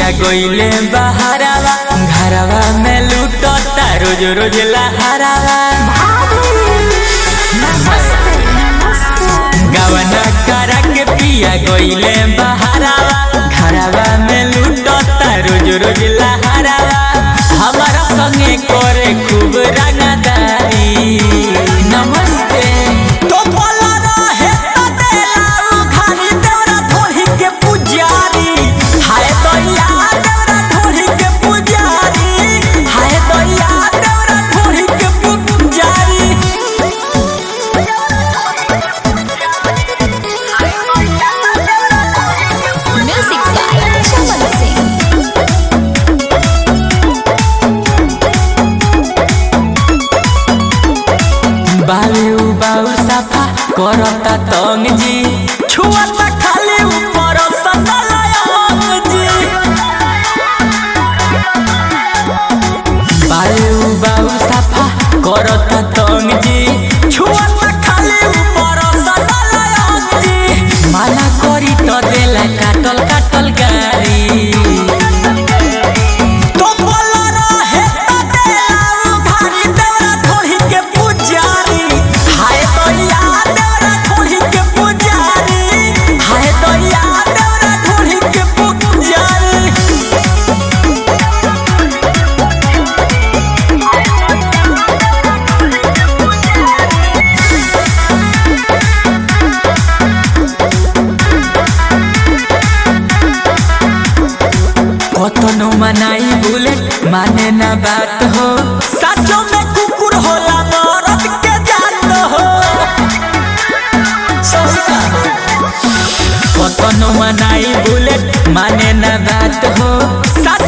पिया गईले बहारावा घरवा में लूटता रोज रोज लहरावा गवना करा के पिया गईले बहारावा घरवा में लूटता रोज रोज लहरावा हमारा संगे करे खूब रंगदारी नमस्ते तो बोला रहे त देलाऊ खाली देवरा धोही के पुजारी हाय दैया देवरा धोही के पुजारी हाय दैया देवरा धोही के पुजारी Music by Chaman Singh. बालू बाऊ साफा करता तंग जी छुआता खाली ऊपर सनलायंग जी बालू बाऊ साफा करता तंग जी छुआता खाली ऊपर सनलायंग जी माना करी तो देला काटल काटल गारी तो बोला रहे त देलाऊ घारी देवरा धोही के पुजारी हाय दैया देवरा धोही के पुजारी हाय दैया देवरा धोही के पुजारी कतनो मनाई बुलेट माने ना बात हो साचो में कुकुर होला मरद के जात हो सस्ता कतनो मनाई बुलेट माने ना बात हो साचो